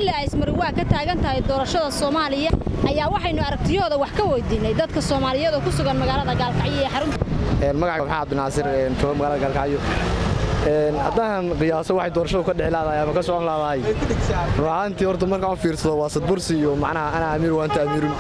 xilli ay ismari waa ka taagan tahay doorashada soomaaliya ayaa waxaynu aragtiyahooda wax ka weydiinay dadka soomaaliyeed oo ku sugan magaalada gaalkacyo ee xarunta magaca maxaa cabdinaasir jooga magaalada gaalkacyo haddaan qiyaaso waxay doorashadu ka dhici laadahay ama ka socon laadahay run ahaantii horta markaan u fiirsado waa sadbursi iyo macnaha ana amiir wa anta amiirun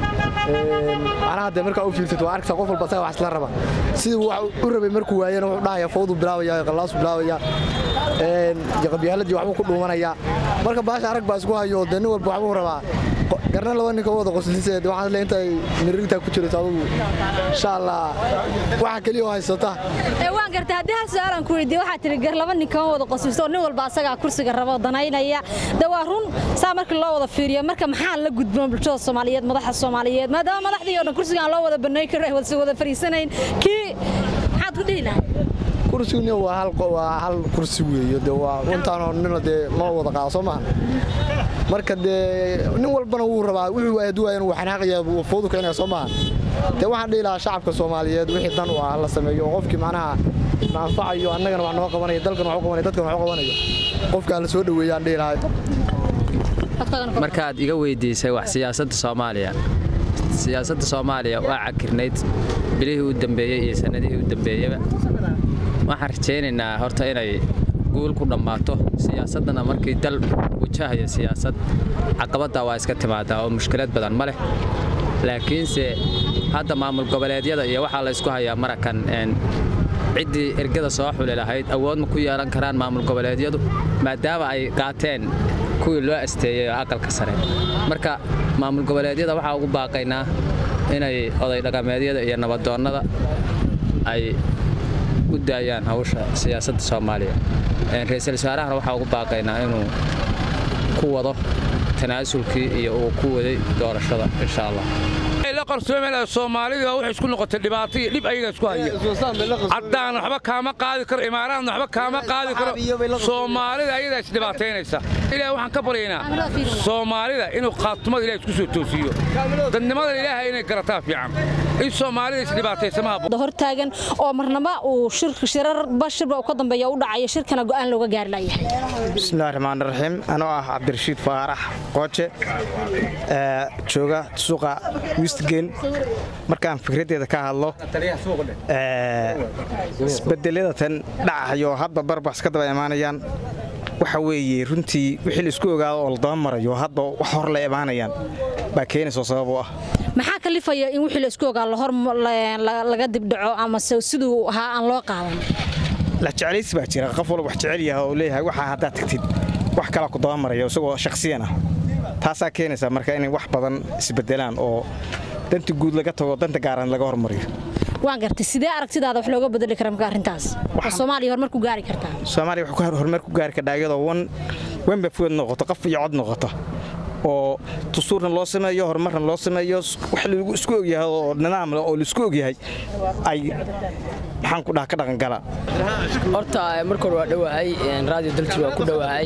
macnaha dee markaa u fiirsato waa arkaysaa qof walba asaga wax isla raba sidii wax u rabay markuu waayana wuxuu dhahaya fawdu bilaabaya qallaasu bilaabaya qabyaaladii waxbuu ku dhuumanaya marka baasha arag baa isku hayo dee nin walba waxbuu rabaa garna laba ninka wada qoslise waxaan le intay mirirtaa ku jirto adugu insha allah waxa keliya oo haysata waan gartay haddii hal su-aalan ku weydiiye waxaa tihi gar laba nin kama wada qoslisto oo nin walba asagaa kursiga rabo danaynaya de waa run saa markii loo wada fiiriyo marka maxaa la gudboon bulshada soomaaliyeed madaxa soomaaliyeed maadaama madaxdii oo dhan kursigaan loo wada banayn karo ay wada fariisanayn kii maxaad ku dhihi lahay kursiguna waa hal waa hal kursi weeye de waa intaanoo nina dee loo wada qaado soo maha marka dee nin walbana wuu rabaa wuxuu waaduwayan wuu xanaaqaya foodu keenaya soo maha dee waxaan dhihi lahaa shacabka soomaaliyeed wixii dan u ah la sameeyo oo qofkii macnaha na anfacayo annagana wax noo qabanaya dalkan wax u qabanaya dadkan wax u qabanayo qofkaa la soo dhoweeyaan dhihi lahaa markaad iga weydiisay wax siyaasadda soomaaliya siyaasadda soomaaliya waa cakirnayd bilihii u dambeeyey iyo sannadihii u dambeeyeba waxaan rajaynaynaa horta inay guul ku dhammaato siyaasaddana markii dal wajahayo siyaasad caqabaddaa waa iska timaadaa oo mushkilad badan ma leh laakiinse hadda maamul goboleedyada iyo waxaa laysku hayaa marakan ciddii ergada soo xuli lahayd awood ma ku yeelan karaan maamul goboleedyadu maadaama ay qaateen kuwii loo asteeyey oo aqalka sare marka maamul goboleedyada waxaa ugu baaqaynaa inay oday dhaqameedyada iyo nabadoonnada ay u daayaan hawsha siyaasadda soomaaliya ra-iisul wasaarahana waxaa ugu baaqaynaa inuu ku wado tanaasulkii iyo uu ku waday doorashada insha allah qarsoomela soomaalida waxay isku noqotay dhibaato iyo dhib ayaga isku haya caddaan waxba kaama qaadi karo imaaraadna waxba kaama qaadi karo soomaalida ayadaa isdhibaataynaysa ilaah waxaan ka baryaynaa soomaalida inuu qaatumada ilaah isku soo toosiyo dadnimada ilaahay inay garataa fiican in soomaalida isdhibaataysa ma habboon hortaagan oo marnaba uu shirarba shirba ka dambeeya u dhacayo shirkana go'aan looga gaari layahay bismillahi raxmaan raxiim anoo ah cabdirashiid faarax qooje jooga suuqa wistgen markaan fikraddeeda ka hadlo isbedeladatan dhacayo hadba barbax ka daba imaanayaan waxa weeye runtii wixii la isku ogaado oo la daba marayo hadba wax hor la imaanayaan baa keenayso sabab u ah maxaa kalifaya in wixii la isku ogaa lahor laga dibdhaco ama siduu ahaa aan loo qaadan la jeclaysi baa jira qof walba wax jecel yaha oo leeyahay waxaa haddaad tagtid wax kalaa ku daba maraya isagoo shakhsiyan ah taasaa keenaysa marka inay wax badan isbedelaan oo danta guud laga tago danta gaaran laga hormariyo waan gartay sidee aragtidaada wax looga bedeli kara marka arrintaas oo soomaaliya horumar ku gaari kartaa soomaaliya wax horumar ku gaari kardhaa iyadoo wan wanba food noqoto qof iyo cod noqoto oo tusuurna loo sameeyo horumarna loo sameeyo wax lagu isku ogyahay oo nidaam leh oo laisku ogyahay ay maxaan ku dhaha ka dhaqangala horta marka hore waa dhowahay raadiyo daljir waa ku dhowahay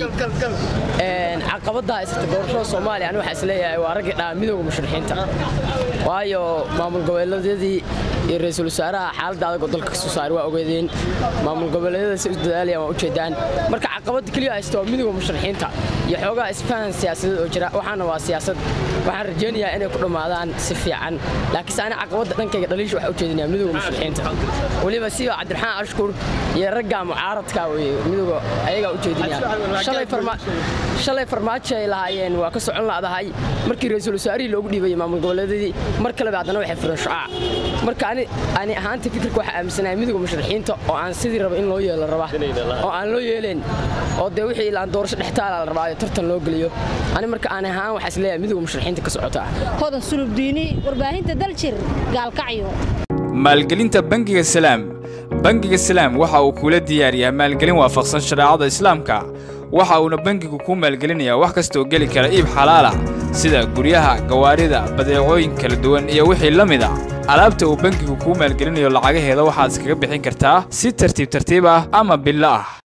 caqabadda haysata doorashada soomaaliya ani waxaa isleeyahay waa raggii dhaha midooda musharixiinta waayo maamul goboleedyadii iyo ra-iisul wasaaraha xaaladda adag oo dalka kasoo saaray waa ogeedeen maamul goboleedyada si isdadaalayaan waa ujeedaan marka caqabadda keliya haysta waa midooda musharixiinta iyo xoogaha isfahan siyaasadeed oo jira waxaana waa siyaasad waxaan rajaynayaa inay ku dhammaadaan si fiican laakiinse ani caqabadda dhankayga dhaliisha waxaa ujeedinaya midooda musharixiinta weliba siba cabdiraxmaan ashkur iyo ragga mucaaradka weye midooda ayagaa ujeedinaya shalay farmaajo ay lahaayeen waa ka socon la'dahay markii ra-iisul wasaarihii loogu dhiibayay maamul goboleedyadii mar kaleba haddana waxay fureen shucaac marka ani ahaanta fikirka waxaa aaminsanahay midooda musharixiinta oo aan sidii raba in loo yeelo raba oo aan loo yeeleen oo dee wixii ilaan doorasho dhextaala la rabaayo tartan loo geliyo ani marka aan ahaan waxaa isleeyahay midooda musharixiinta ka socota hodan sulubdiini warbaahinta daljir gaalkacyo maalgelinta bangiga salaam bangiga salaam waxa uu kula diyaariyaa maalgelin waafaqsan shareecada islaamka waxa uuna bangigu kuu maalgelinayaa wax kastaoo geli kara iib xalaalah sida guryaha gawaarida badeecooyin kala duwan iyo wixii la mid a alaabta uu bangigu kuu maalgelinayo lacagaheeda waxaad iskaga bixin kartaa si tartiib tartiib ah ama billo ah